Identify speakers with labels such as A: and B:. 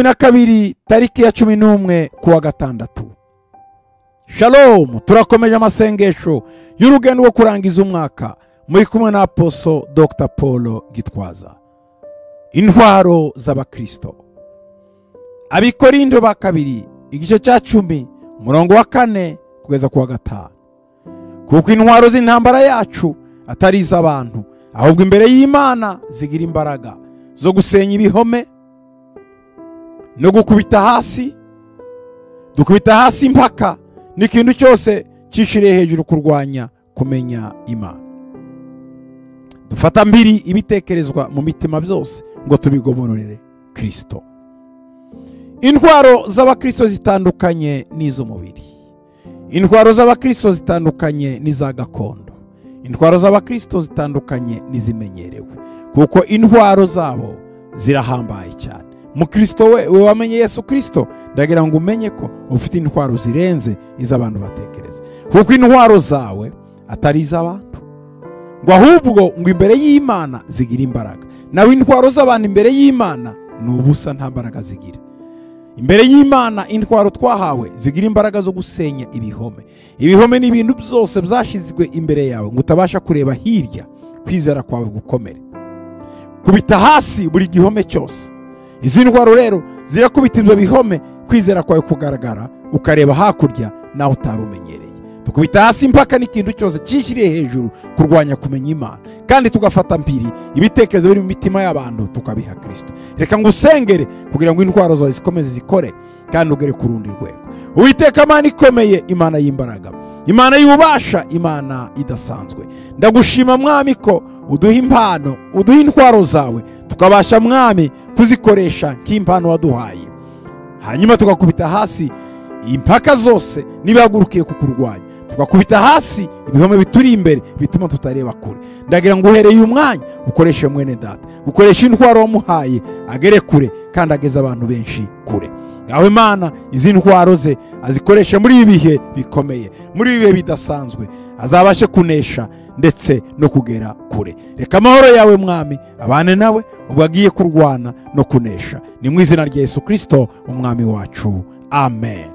A: na kabiri tariki ya cumi n'umwe kuwa gatandatu shalomu turakomeje amasengesho y'urugendo rwo kurangiza umwaka muri kumwe na aposo dr paul gitwaza intwaro z'abakristo abikorindo ba kabiri igice cya cumi umurongo wa kane kugeza kuwa gatanu kuko intwaro z'intambara yacu atari iz'abantu ahubwo imbere y'imana zigira imbaraga zo gusenya ibihome no gukubita hasi dukubita hasi impaka n'ikintu cyose cyiciriye hejuru kurwanya kumenya imana dufata mbiri ibitekerezwa mu mitima byose ngo tubigobororere kirisito intwaro z'abakirisito zitandukanye n'iz'umubiri intwaro z'abakirisito zitandukanye n'iza gakondo intwaro z'abakirisito zitandukanye n'izimenyerewe kuko intwaro zabo zirahambaye cyane mukirisito we we wamenye yesu kirisito ndagira ngo umenye ko ufite intwaro zirenze iz'abantu batekereza kuko intwaro zawe atari iz'abantu ngo ahubwo ngo imbere y'imana zigira imbaraga nawe intwaro z'abantu imbere y'imana ni ubusa nta mbaraga zigira imbere y'imana intwaro twahawe zigira imbaraga zo gusenya ibihome ibihome ni ibintu byose byashyizwe imbere yawe ngo utabasha kureba hirya kwizera kwawe gukomere kubita hasi buri gihome cyose izi ndwara rero zirakubita ibyo bihome kwizera kwawe kugaragara ukareba hakurya naho utari umenyereye tukubita hasi impaka n'ikintu cyose cyishyiriye hejuru kurwanya kumenya imana kandi tugafata mpiri ibitekerezo biri mu mitima y'abantu tukabiha kirisito reka ngo usengere kugira ngo indwara zawe zikomeze zikore kandi ugere ku rundi rwego uwiteka imana ikomeye imana y'imbaraga imana y'ububasha imana idasanzwe ndagushima mwami ko uduha impano uduha intwaro zawe tukabasha mwami kuzikoresha nk'impano waduhaye hanyuma tugakubita hasi impaka zose n'ibihagurukiye kukurwanya tugakubita hasi ibihome bituri imbere bituma tutareba kure ndagira ngo uhereye umwanya ukoreshe mwene data ukoreshe intwaro wamuhaye agere kure kandi ageze abantu benshi kure ngaho imana izi ntwaro ze azikoresha muri ibi bihe bikomeye muri ibi bihe bidasanzwe azabashe kunesha ndetse no kugera kure reka amahoro yawe mwami abane nawe ubwo agiye kurwana no kunesha ni mu izina rya yesu kirisito umwami wacu amen